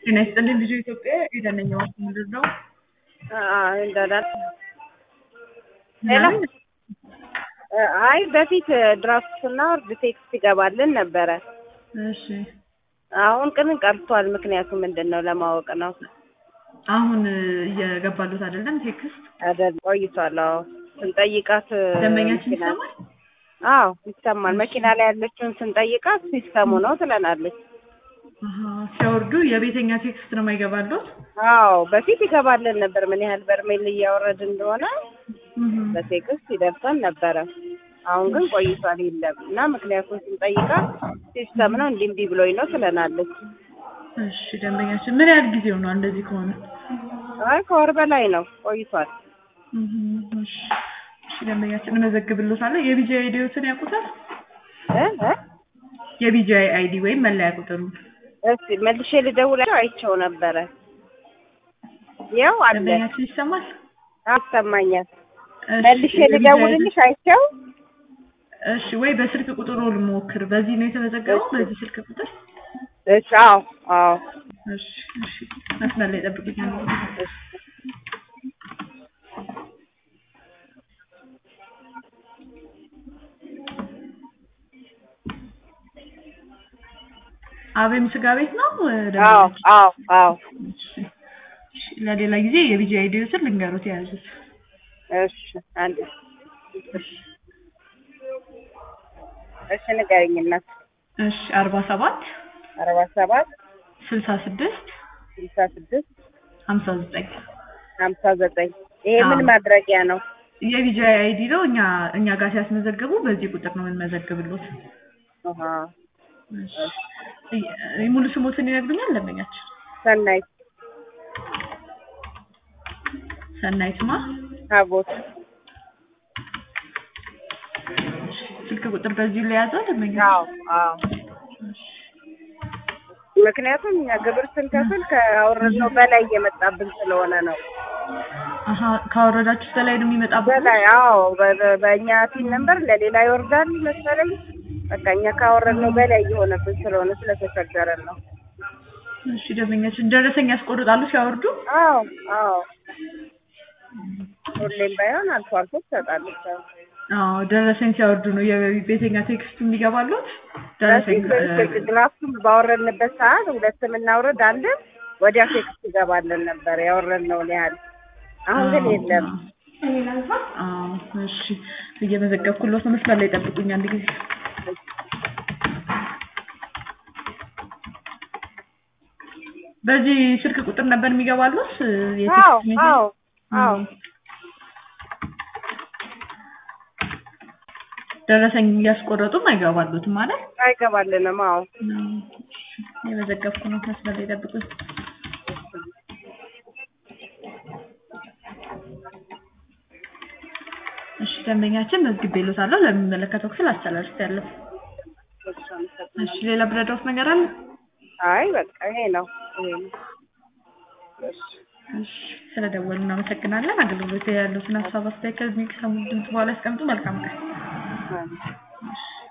ጤና ይስጥልኝ ልጁ ኢትዮጵያ የደነኛ ዋስ ምንድን ነው? እንደዳል ሌላ አይ በፊት ድራፍት ስናወርድ ቴክስት ይገባልን ነበረ። እሺ አሁን ግን ቀርቷል። ምክንያቱ ምንድን ነው ለማወቅ ነው። አሁን እየገባሉት አይደለም ቴክስት አይደል ቆይቷል። አዎ ስንጠይቃት ደንበኛችን መኪና- ይሰማል? አዎ ይሰማል። መኪና ላይ ያለችውን ስንጠይቃት ሲስተሙ ነው ትለናለች። አሀ፣ ሲያወርዱ የቤተኛ ቴክስት ነው የማይገባሉት? አዎ በፊት ይገባልን ነበር ምን ያህል በርሜል እያወረድ እንደሆነ እህ፣ በቴክስት ይደርሰን ነበረ። አሁን ግን ቆይቷል የለም እና ምክንያቱም ስንጠይቃት ሲስተም ነው እንዲህ እንዲህ ብሎኝ ነው ትለናለች። እሺ ደንበኛችን ምን ያህል ጊዜው ነው እንደዚህ ከሆነ? አይ ከወር በላይ ነው ቆይቷል። እህ፣ እሺ እሺ ደንበኛችን እመዘግብልዎታለሁ። የቢጂአይ አይዲዎትን ያውቁታል? እ እ የቢጂአይ አይዲ ወይም መለያ ቁጥሩ እስቲ መልሼ ልደውላቸው አይቼው ነበረ። ያው አለ ደንበኛችን ይሰማል? አሰማኛል። እሺ፣ መልሼ የቢጂአይ ልደውልልሽ አይቼው እሺ ወይ በስልክ ቁጥሩ ልሞክር። በዚህ ነው የተመዘገበው? በዚህ ስልክ ቁጥር? እሺ አዎ አዎ እሺ እሺ መስመር ላይ ጠብቁኝ። እሺ አቤም ስጋ ቤት ነው አዎ ደንበኛችን? አዎ አዎ እሺ እሺ፣ ለሌላ ጊዜ የቢጂ አይዲዎትን ልንገሩት የያዙት። እሺ አንድ እሺ ንገረኝ እናት እሺ አርባ ሰባት አርባ ሰባት ስልሳ ስድስት ስልሳ ስድስት ሀምሳ ዘጠኝ ሀምሳ ዘጠኝ ይሄ ምን አዎ። ማድረጊያ ነው? የቢጂ አይዲ ነው። እኛ እኛ ጋር ሲያስመዘግቡ በዚህ ቁጥር ነው የምንመዘግብሎት። አሃ እሺ እ- ሙሉ ስሞትን ይነግሩኛል ደንበኛችን? ሰናይት ሰናይትማ ታቦት ስልክ ቁጥር በዚሁ ላይ ያዘው ደንበኛ? አዎ አዎ ምክንያቱም እኛ ግብር ስንከፍል ከአወረድነው በላይ እየመጣብን ስለሆነ ነው። አሀ ካወረዳችሁ በላይ ነው የሚመጣበት? በላይ አዎ በ- በእኛ ቲን ነምበር ለሌላ ይወርዳል መሰለኝ። በቃ እኛ ካወረድነው በላይ እየሆነብን ስለሆነ ስለተቸገረን ነው። እሺ ደንበኛችን ደረሰኝ ያስቆርጣሉ ሲያወርዱ? አዎ አዎ ሁሌም ባይሆን አልፎ አልፎ ትሰጣለች። አዎ። አዎ ደረሰኝ ሲያወርዱ ነው የቤተኛ ቴክስት የሚገባሉት። ደረሰኝ በፊት ድራፍቱን ባወረድንበት ሰዓት ሁለት የምናውረድ አንድም ወዲያ ቴክስት ይገባልን ነበር ያወረድነውን ያህል። አሁን ግን የለም። አዎ እሺ እየመዘገብኩሎት ነው። መስመር ላይ ጠብቁኝ አንድ ጊዜ። በዚህ ስልክ ቁጥር ነበር የሚገባሉት የቴክስት አዎ ሜሴጅ? አዎ አዎ ደረሰኝ እያስቆረጡም አይገባሉትም ማለት አይገባልንም። አዎ የመዘገብኩ ነው። መስመር ላይ ጠብቁኝ። እሺ ደንበኛችን መዝግቤልዎታለሁ። ለሚመለከተው ክፍል አስተላልፌያለሁ። እሺ ሌላ ብረዳዎት ነገር አለ? አይ በቃ ይሄ ነው ይሄ ነው። እሺ እሺ ስለደወሉ እናመሰግናለን። አገልግሎት ያሉትን ሀሳብ አስተያየት ከዚህ ከሰሙ ድምጽ በኋላ ያስቀምጡ። መልካም ቀን። አዎ። እሺ